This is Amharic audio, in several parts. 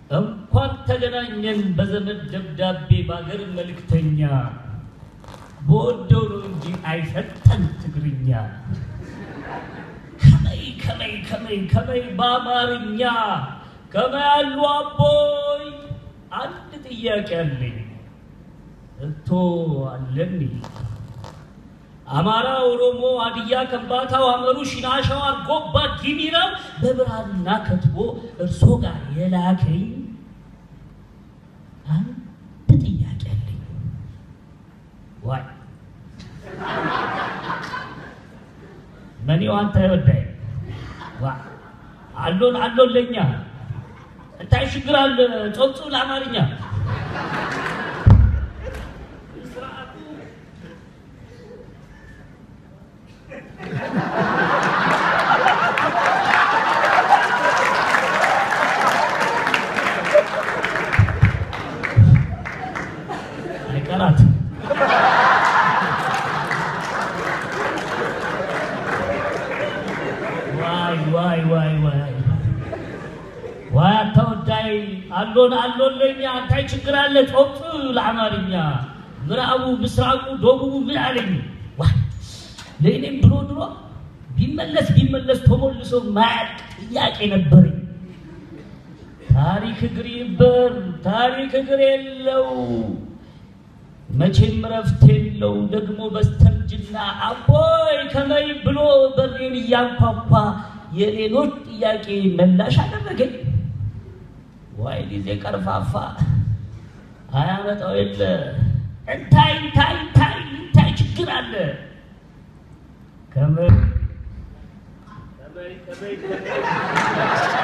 እንኳን ተገናኘን በዘመድ ደብዳቤ በአገር መልእክተኛ በወደው ነው እንጂ አይሰጠን ትግርኛ ከመይ ከመይ ከመይ ከመይ በአማርኛ ከመይ አሉ አቦይ አንድ ጥያቄ አለኝ እቶ አለኒ አማራ፣ ኦሮሞ፣ ሀዲያ፣ ከምባታው፣ አመሩ፣ ሽናሻው፣ አርጎባ፣ ጊሚራው በብራና ከትቦ እርሶ ጋር የላከኝ አንድ ጥያቄ አለኝ። ዋይ መኔው አንተ ወዳይ ዋ አሎን አሎን ለኛ እንታይ ሽግር አለ ጾምፁ ለአማርኛ አይቀራት ዋይ ዋይ ዋይ ዋይ ዋይ አታወዳይ አሎን አሎን ለኛ እንታይ ችግር አለ ጾምፁ ለአማርኛ ምዕራቡ ምስራቁ ደቡቡ ምን አለኝ ዋይ ለእኔም ድሮ ድሮ ቢመለስ ቢመለስ ተሞልሶ ማያቅ ጥያቄ ነበረኝ። ታሪክ እግር ይበር ታሪክ እግር የለው መቼም ረፍት የለው ደግሞ በስተርጅና አቦይ ከመይ ብሎ በሬን እያንኳኳ የሌሎች ጥያቄ መላሽ አደረገኝ። ዋይ ጊዜ ቀርፋፋ አያመጣው የለ እንታይ እንታይ እንታይ እንታይ ችግር አለ ከመይ ከመይ ከመይ ከመይ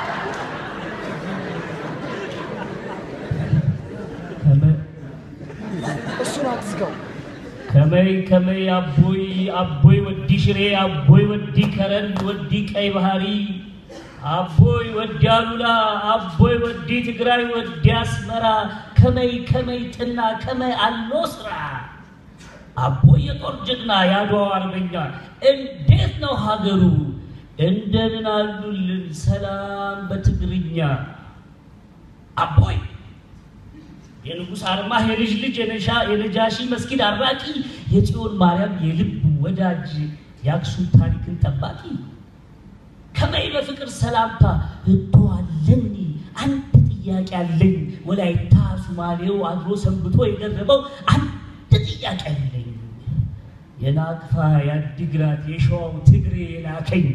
ከመይ እሱን አትዝጋው። ከመይ ከመይ አቦይ አቦይ ወዲ ሽሬ አቦይ ወዲ ከረን ወዲ ቀይ ባህሪ አቦይ ወዲ አሉላ አቦይ ወዲ ትግራይ ወዲ አስመራ ከመይ ከመይ ጥና ከመይ አሎ ስራ አቦይ የጦር ጀግና የአድዋው አርበኛ እንዴት ነው ሀገሩ? እንደምን አሉልን ሰላም በትግርኛ አቦይ የንጉሥ አርማህ የልጅ ልጅ የነሻ የነጃሺ መስጊድ አራቂ የጽዮን ማርያም የልብ ወዳጅ የአክሱም ታሪክን ጠባቂ ከመይ በፍቅር ሰላምታ እተዋለኒ አንድ ጥያቄ አለኝ ወላይታ ሱማሌው አድሮ ሰንብቶ የገረመው አንድ ጥያቄ አለኝ የናቅፋ የአዲግራት የሸዋው ትግሬ የላከኝ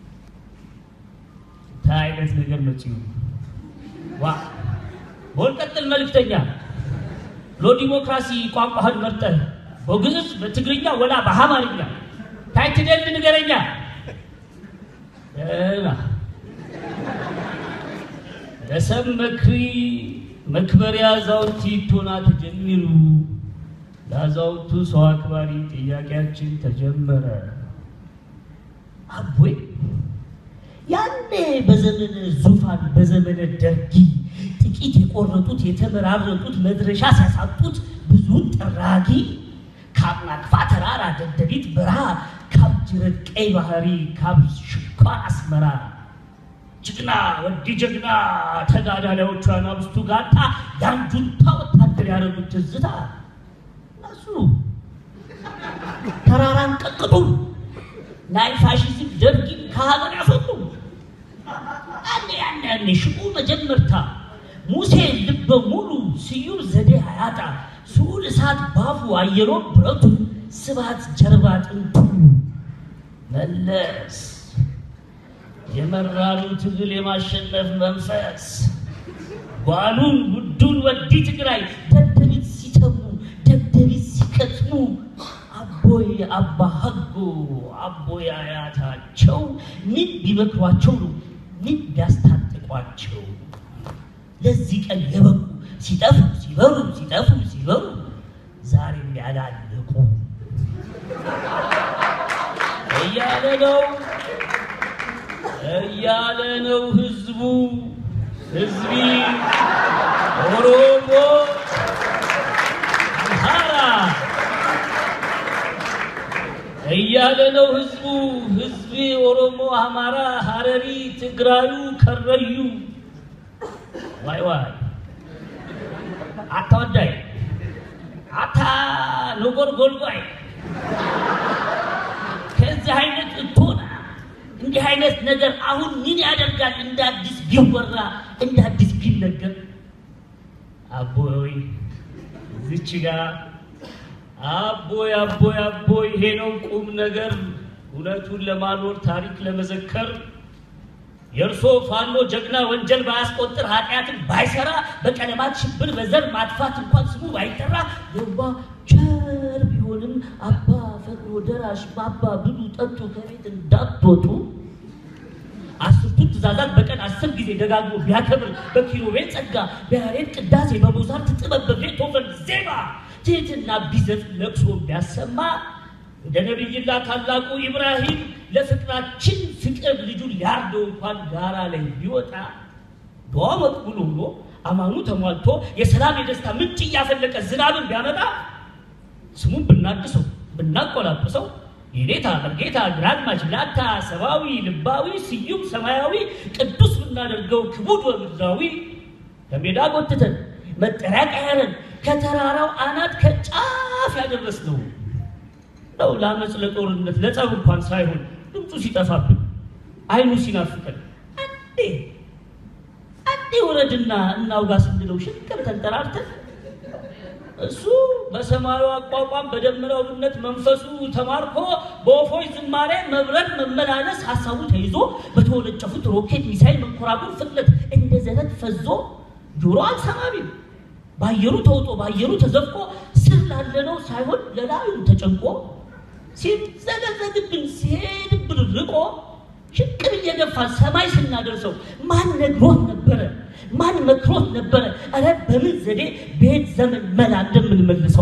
ታ አይነት ነገር መጽዩ ዋ በወልቀጥል መልእክተኛ ሎ ዲሞክራሲ ቋንቋህን መርጠህ በግዕዝ በትግርኛ ወላ በአማርኛ ታይትደል ንገረኛ ደህና ለሰብ መክሪ መክበሪያ አዛውንቲ ቶና ተጀሚሩ ለአዛውንቱ ሰው አክባሪ ጥያቄያችን ተጀመረ። አቦይ ያኔ በዘመነ ዙፋን በዘመነ ደርጊ ጥቂት የቆረጡት የተመራረጡት መድረሻ ሲያሳጡት ብዙን ጠራጊ ከአብናቅፋ ተራራ ደደቢት በረሃ ካብ ጅረት ቀይ ባህሪ ካብ ሽኳር አስመራ ጀግና ወዲ ጀግና ተጋዳላዮቿ ናብስቱ ጋጣ የአንጁንታ ወታደር ያደረጉት ትዝታ እነሱ ተራራን ቀጥቅጡ ናይ ፋሽዝም ደርጊን ከሀገር ያስወጡ ያኔ ያኔ ያኔ ሽቁ መጀመርታ ሙሴ ልበ ሙሉ ስዩም ዘዴ አያጣ ስዑል እሳት ባፉ አየሮ ብረቱ ስባት ጀርባ ጥንቱ መለስ የመራሩ ትግል የማሸነፍ መንፈስ ጓሉን ጉዱን ወዲ ትግራይ ደደቢት ሲተሙ ደደቢት ሲከትሙ አቦይ አባ ሀጎ አቦይ አያታቸው ምን ቢመክሯቸው ነው ምን ቢያስታጥቋቸው ለዚህ ቀን የበቁ ሲጠፉ ሲበሩ ሲጠፉ ሲበሩ ዛሬም ያላለቁ እያለ ነው እያለ ነው ህዝቡ ህዝቢ ኦሮሞ አምሃራ እያለ ነው ህዝቡ ህዝቢ ኦሮሞ አማራ ሀረሪ ትግራዩ ከረዩ ዋይ ዋይ አታወዳይ አታ ኖጎር ጎልጓይ ከዚህ አይነት እቶና እንዲህ አይነት ነገር አሁን ምን ያደርጋል? እንደ አዲስ ቢወራ እንደ አዲስ ቢነገር አቦይ ዝች ጋር አቦይ አቦይ አቦይ ይሄ ነው ቁም ነገር እውነቱን ለማኖር ታሪክ ለመዘከር የእርሶ ፋኖ ጀግና ወንጀል ባያስቆጥር ኃጢአትን ባይሰራ በቀለማት ሽብር በዘር ማጥፋት እንኳን ስሙ ባይጠራ የዋ ቸር ቢሆንም አባ ፈጥኖ ደራሽ ባባ ብሉ ጠጡ ከቤት እንዳትወጡ አስርቱን ትእዛዛት በቀን አስር ጊዜ ደጋግሞ ቢያከብር በኪሩቤል ጸጋ በያሬድ ቅዳሴ በሞዛርት ጥበብ በቤቶቨን ዜማ ትህትና ቢዘፍ ለቅሶ ቢያሰማ እንደ ነቢይላ ታላቁ ኢብራሂም ለፍቅራችን ፍቅር ልጁን ሊያርደው እንኳን ጋራ ላይ ቢወጣ ዱዓ መቅቡል ሆኖ አማኑ ተሟልቶ የሰላም የደስታ ምንጭ እያፈለቀ ዝናብን ቢያመጣ ስሙን ብናድሰው ብናቆላጵሰው የኔታ መርጌታ ግራዝማች ላታ ሰብአዊ ልባዊ ስዩም ሰማያዊ ቅዱስ ብናደርገው ክቡድ ወምድራዊ ከሜዳ ጎትተን መጠሪያ ቀያረን ከተራራው አናት ከጫፍ ያደረስ ነው ነው ለአመፅ ለጦርነት ለጸብ እንኳን ሳይሆን ድምፁ ሲጠፋብን አይኑ ሲናፍቀን አንዴ አንዴ ወረድና እናውጋ ስንለው ሽቅብ ተንጠራርተን እሱ በሰማዩ አቋቋም በደመናው ብነት መንፈሱ ተማርኮ በወፎች ዝማሬ መብረር መመላለስ ሀሳቡ ተይዞ በተወነጨፉት ሮኬት ሚሳይል መንኮራኩር ፍጥነት እንደ ዘረት ፈዞ ጆሮ አልሰማቢም በአየሩ ተውጦ በአየሩ ተዘፍቆ ስር ላለነው ሳይሆን ለላዩ ተጨንቆ ሲዘገዘግብን ሲሄድብን ርቆ ሽቅብ እየገፋ ሰማይ ስናደርሰው ማን ነግሮት ነበረ? ማን መክሮት ነበረ? እረ በምን ዘዴ ቤት ዘመን መላ እንደምንመልሰው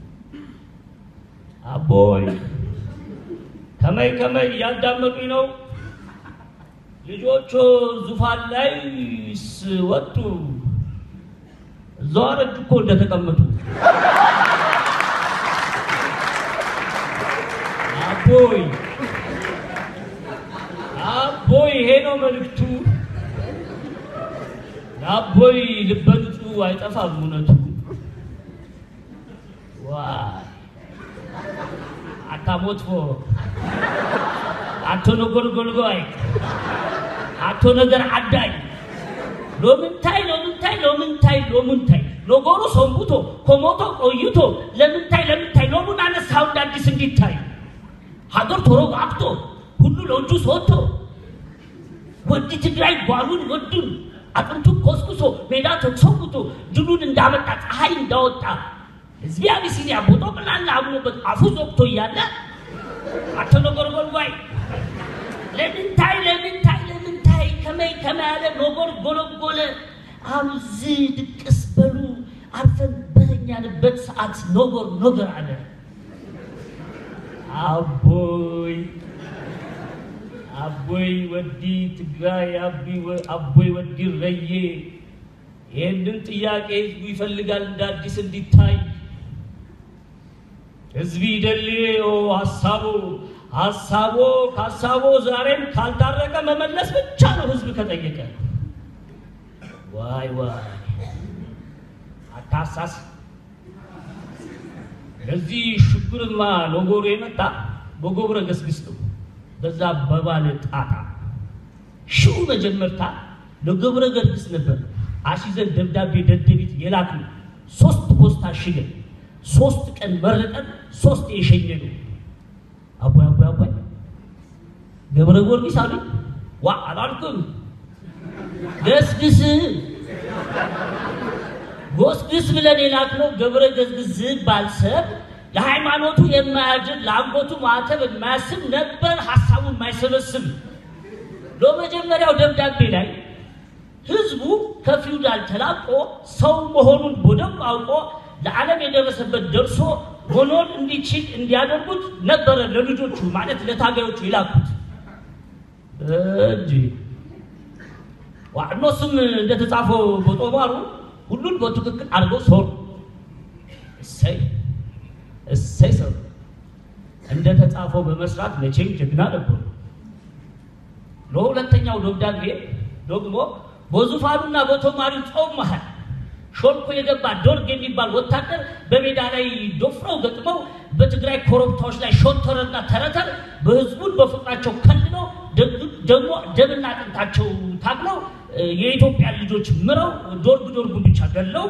አቦይ ከመይ ከመይ እያዳመጡኝ ነው። ልጆቹ ዙፋን ላይ ወጡ። እዛው አረጁ እኮ እንደተቀመጡ አቦይ አቦይ ይሄ ነው መልእክቱ። ለአቦይ ልበ ንጹሕ አይጠፋም እውነቱ። ዋይ አታሞትፎ አቶ ነጎልጎልጓይ አቶ ነገር አዳይ ሎምንታይ ሎምንታይ ሎምንታይ ሎምንታይ ሎጎሩ ሰንቡቶ ኮሞቶ ቆይቶ ለምንታይ ለምንታይ ሎሙን አነሳው እንደ አዲስ እንዲታይ ሀገር ቶሮ አብቶ ሁሉ ለእጁ ሰጥቶ ወዲ ትግራይ ጓሉን ወዱን አጥንቱን ኮስኩሶ ሜዳ ተሰውቶ ድሉን እንዳመጣ ፀሐይ እንዳወጣ ህዝቢ አቢሲኒያ ቦጦ ቅላላ አምኖበት አፉ ዘግቶ እያለ አቶ ነጎርጎልጓይ ለምንታይ ለምንታይ ለምንታይ ከመይ ከመያለ ኖጎር ጎለጎለ አብዝ ድቅስ በሉ አርፈን በተኛንበት ሰዓት ኖጎር ኖገር አለ አቦይ አቦይ ወዲ ትግራይ አቦይ ወዲ ረዬ ይህንን ጥያቄ ህዝቡ ይፈልጋል እንደ አዲስ እንዲታይ ህዝቢ ደልዮ ሀሳቦ ሀሳቦ ከሀሳቦ ዛሬም ካልታረቀ መመለስ ብቻ ነው ህዝብ ከጠየቀ ዋይ ዋይ አታሳስ ለዚህ ሽብርማ ኖጎሮ የመጣ በጎብረ ገስግስ ነው በዛ በባለ ጣጣ ሽው መጀመርታ ለገብረ ገርግስ ነበር አሽዘን ደብዳቤ ደደቢት የላክ ነው ሶስት ፖስታ አሽገን ሶስት ቀን መረጠን ሶስት የሸኘ ነው አቦይ አቦይ አቦይ ገብረ ጊዮርጊስ አሉ ዋ አላልኩም ገስግስ ጎስግስ ብለን የላክነው ገብረ ገዝግዝ ባልሰብ ለሃይማኖቱ የማያድር ለአንጎቱ ማዕተብ የማያስብ ነበር ሀሳቡ የማይሰበስብ ለመጀመሪያው ደብዳቤ ላይ ህዝቡ ከፊውዳል ተላቆ ሰው መሆኑን በደንብ አውቆ ለዓለም የደረሰበት ደርሶ መኖር እንዲችል እንዲያደርጉት ነበረ ለልጆቹ ማለት ለታጋዮቹ የላኩት እንጂ ዋዕኖስም እንደተጻፈው በጦማሩ ሁሉን በትክክል አድርገው ሰሩ። እሰይ እሰይ ሰሩ። እንደተጻፈው በመስራት መቼም ጀግና ነበሩ። ለሁለተኛው ደብዳቤ ደግሞ በዙፋኑና በቶማሪው ጾም መሃል ሾልኮ የገባ ዶርግ የሚባል ወታደር በሜዳ ላይ ዶፍረው ገጥመው በትግራይ ኮረብታዎች ላይ ሾተረና ተረተር በህዝቡን በፍቅራቸው ከልለው ደግሞ ደምና አጥንታቸው ታግለው የኢትዮጵያ ልጆች ምረው ዶርግ ዶርጉን ብቻ ገለው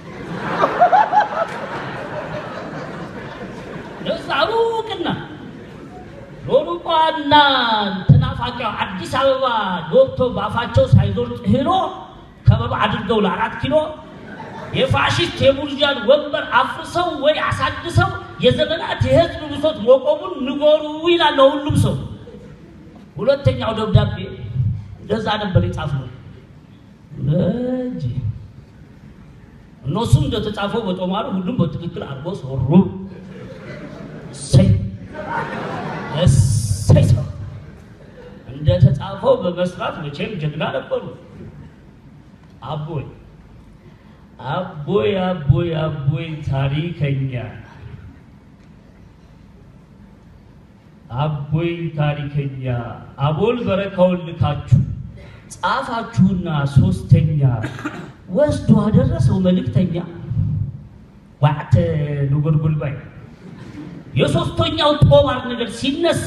ለዛ ሩቅና ሎሩቋና ተናፋቂው አዲስ አበባ ዶርቶ ባፋቸው ሳይዞር ሄሎ ከበባ አድርገው ለአራት ኪሎ የፋሽስት የቡርዣን ወንበር አፍርሰው ወይ አሳድሰው የዘመናት የህዝብ ብሶት መቆሙን ንጎሩ ይላል ሁሉም ሰው። ሁለተኛው ደብዳቤ እንደዛ ነበር የጻፍነው እንጂ እነሱም እንደተጻፈው በጦማሩ ሁሉም በትክክል አድርጎ ሰሩ። እሰይ እሰይ ሰው እንደተጻፈው በመስራት መቼም ጀግና ነበሩ። አቦይ አቦይ አቦይ አቦይ ታሪከኛ አቦይ ታሪከኛ አቦል በረካውን ልካችሁ ጻፋችሁና ሶስተኛ ወስዶ አደረሰው መልእክተኛ ዋዕተ ንጉርጉልባይ የሶስተኛው ጦማር ነገር ሲነሳ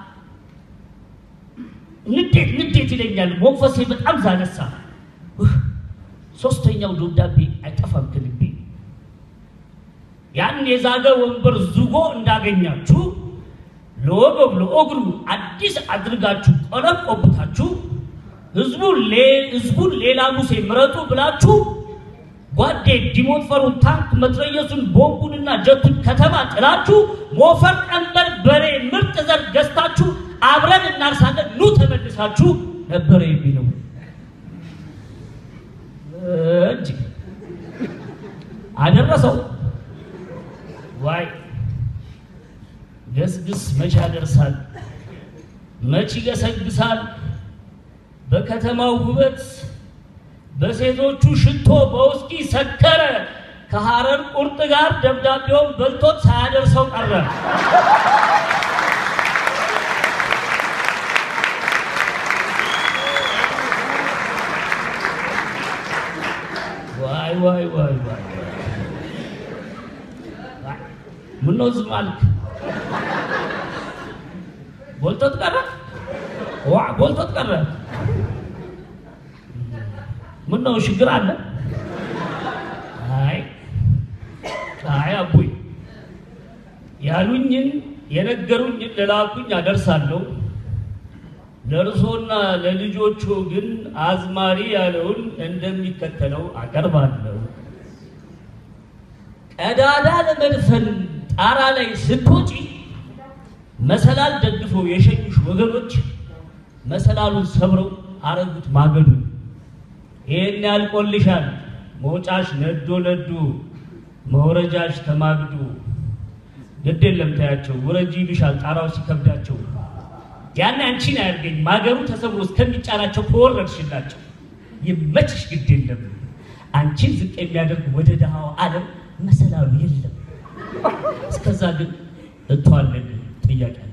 ንዴት ንዴት ይለኛል። መንፈሴ በጣም ዛነሳ። ሶስተኛው ደብዳቤ አይጠፋም ከልቤ። ያን የዛገ ወንበር ዝጎ እንዳገኛችሁ ለወገብ ለእግሩ አዲስ አድርጋችሁ ቀለም ቆብታችሁ ህዝቡን ሌላ ሙሴ ምረጡ ብላችሁ ጓዴ ዲሞትፈሩ ታንክ መትረየሱን ቦምቡንና ጀቱን ከተማ ጥላችሁ ሞፈር ቀንበር በሬ ምርጥ ዘር ገዝታችሁ አብረን እናርሳለን ኑ ተመልሳችሁ ነበረ የሚለው እጅ አደረሰው። ዋይ ገስግስ መች ያደርሳል፣ መች ይገሰግሳል። በከተማው ውበት በሴቶቹ ሽቶ በውስኪ ሰከረ። ከሐረር ቁርጥ ጋር ደብዳቤውን በልቶት ሳያደርሰው ቀረ። ዋይ ዋይ ዋይ ዋይ ምነው ዝም አልክ? ቦልቶት ቀረ። ዋ ቦልቶት ቀረ። ምነው ችግር አለ? አይ አይ አቡይ ያሉኝን የነገሩኝን ለላኩኝ አደርሳለሁ። ለእርሶና ለልጆቹ ግን አዝማሪ ያለውን እንደሚከተለው አቀርባለሁ። ቀዳዳ ለመድፈን ጣራ ላይ ስትወጪ መሰላል ደግፈው የሸኙሽ ወገኖች መሰላሉን ሰብረው አረጉት ማገዱን። ይህን ያልቆልሻል መውጫሽ ነዶ ነዱ መውረጃሽ ተማግዱ። ግድ የለም ታያቸው ውረጂ ይሉሻል ጣራው ሲከብዳቸው። ያን አንቺን አያርገኝ ማገሩ ተሰብሮ እስከሚጫናቸው ከወረድሽላቸው ይመችሽ። ግድ የለም አንቺን ዝቅ የሚያደርግ ወደ ድሃው ዓለም መሰላሉ የለም። እስከዛ ግን እቷለን ጥያቄ